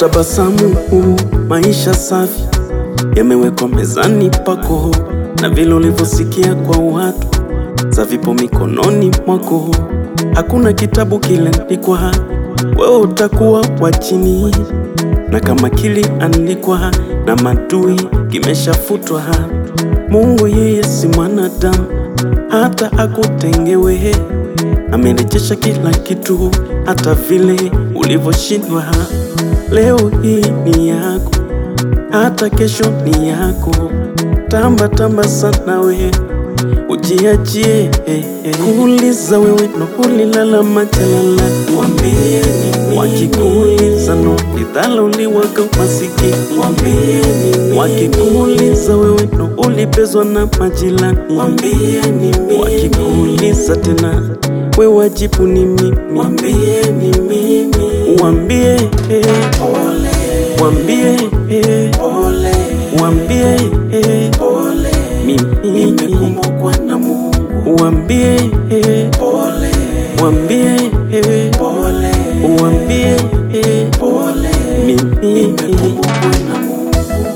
tabasamu, maisha safi yamewekwa mezani pako, na vile ulivyosikia kwa watu za vipo mikononi mwako. Hakuna kitabu kiliandikwa, wewe utakuwa wa chini, na kama kiliandikwa na madui kimeshafutwa. Mungu yeye si mwanadamu hata akutengewe, amerejesha kila kitu, hata vile ulivyoshindwa. Leo hii ni yako, hata kesho ni yako. Tamba tamba sana we, ujiachie eh, eh. Kuuliza wewe no ulilala majalala, wambieni wakikuuliza no lidhalauliwaga masikini, wambieni wakikuuliza wewe no ulipezwa na majirani, wambieni wakikuuliza tena we wajibu ni mimi, wambieni mimi, wambie eh, wambie eh, wambie eh, mimi nimekumbukwa na Mungu, wambie eh, wambie eh, wambie eh, mimi nimekumbukwa na Mungu.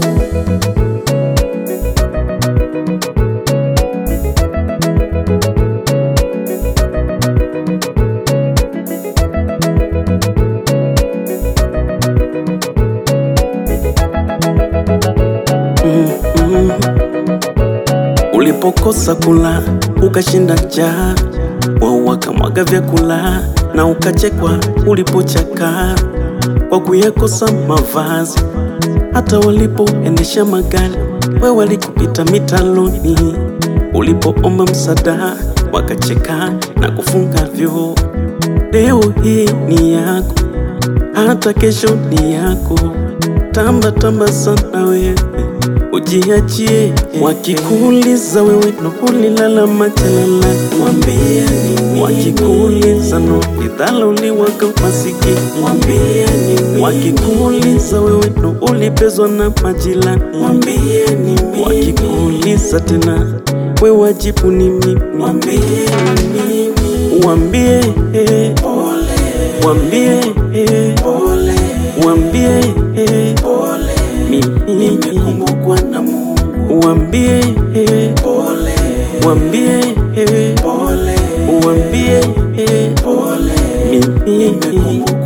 Mm. Ulipokosa kula ukashinda njaa, wao wakamwaga vyakula na ukachekwa ulipochaka kwa kuyakosa mavazi. Hata walipoendesha magari, we walikupita mitaloni. Ulipoomba msaada, wakacheka na kufunga vyoo. Leo hii ni yako, hata kesho ni yako. Tamba tamba sana wewe, ujiachie. Wakikuuliza wewe no ulilala majalala, wambieni. Wakikuuliza no lidhalauliwaga masikini, wambieni. Wakikuuliza wewe no ulipezwa na majirani, wambieni. Wakikuuliza tena we wajibu ni mimi, wambieni. Wambie eh, wambie eh, wambie eh, mimi nimekumbukwa na Mungu, wambie eh, wambie eh, wambie eh, mimi nimekumbukwa